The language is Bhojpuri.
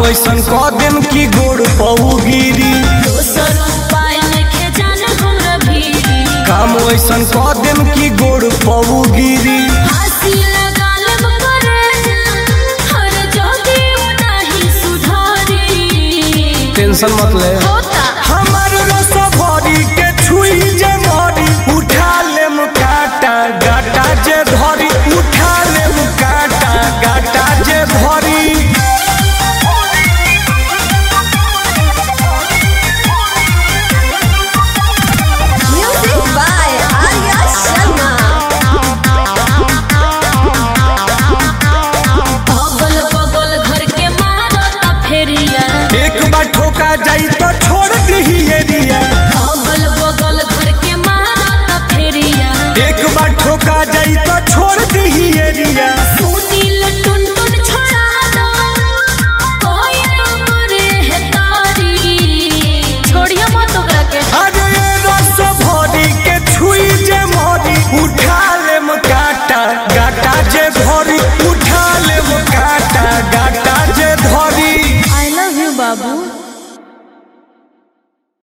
ऐसन कह देम की गोड़ पऊ गिरी दोसर उपाय नइखे जाने हमरा भीरी काम ऐसन कह देम की गोड़ पऊ गिरी फांसी लगा लेब करे हर जोगी उ नाही सुधारी टेंशन मत ले होत